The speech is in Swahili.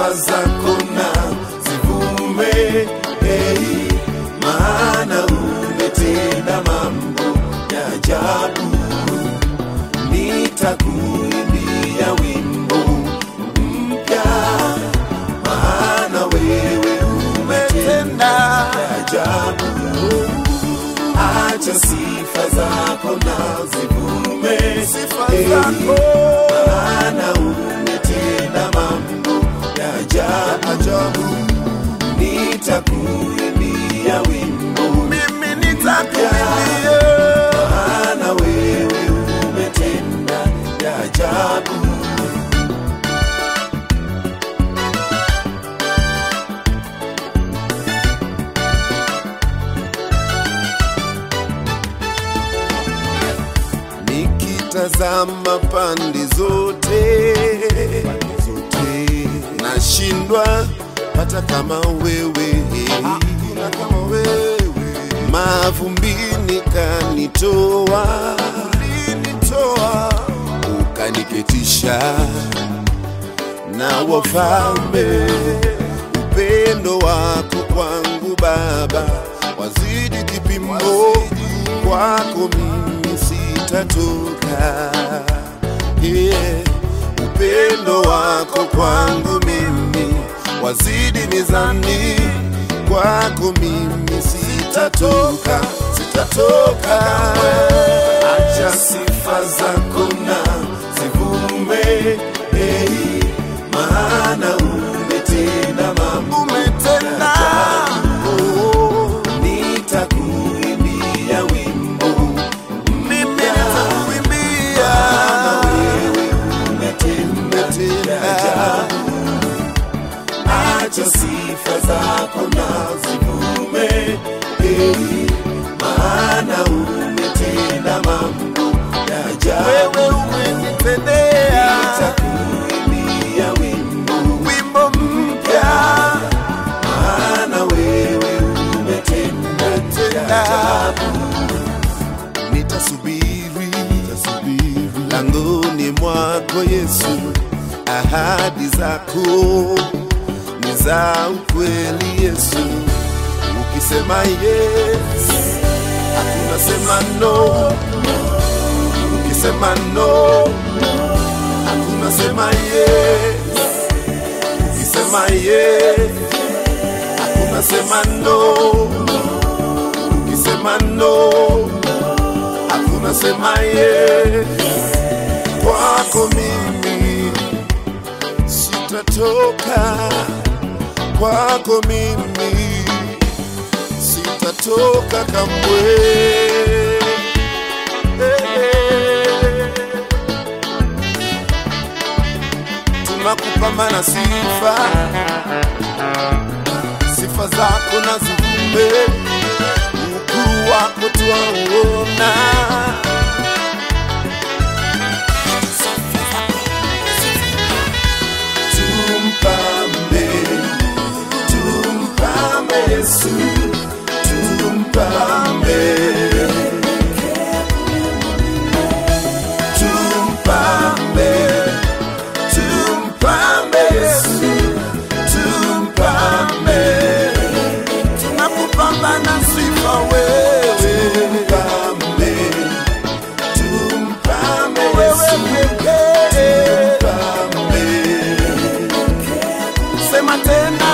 sifa zako na zivume, hey, maana umetenda mambo ya ajabu. Nitakuimbia wimbo mpya, maana wewe umetenda ya ajabu. Acha sifa zako na zivume, Sifa hey, zako. maana umetenda mambo ya ajabu. Nitakuimbia wimbo mimi nitakuimbia maana wewe umetenda ya ajabu. Nikitazama pande zote, zote nashindwa hata kama wewe, hakuna kama wewe. Mavumbini kanitoa, ulinitoa ukaniketisha na wafalme. Upendo wako kwangu Baba wazidi kipimo, kwako mimi sitatoka. Yeah. Upendo wako kwangu mimi wazidi mizani, kwako mimi sitatoka, sitatoka. Acha sifa zako na zivume, hey, maana umetenda mambo umetenda Oh, nitakuimbia wimbo mimi nitakuimbia wewe umetenda ya ajabu. Acha sifa zako na zivume, hey, maana umetenda mambo ya ajabu. wewe umenitendea Nitakuimbia wimbo wimbo mpya maana wewe umetenda ya ajabu. Nitasubiri, nitasubiri langoni mwako Yesu, ahadi zako ni za ukweli Yesu. Ukisema yes, hakuna sema no. Ukisema no, hakuna sema yes. Ukisema yes, hakuna sema no. Ukisema no, hakuna sema yes. Kwako mimi sitatoka, kwako mimi sitatoka kamwe. Tunakupambana sifa, sifa zako na zivume, ukuu wako twauona. Tumpambe, tumpambe Yesu, tumpambe. Tumpambe, tumpambe Yesu, tumpambe. tunakupambana sifa wewe Tumpambe, tumpambe wewe Yesu, pekee tumpambe. sema tena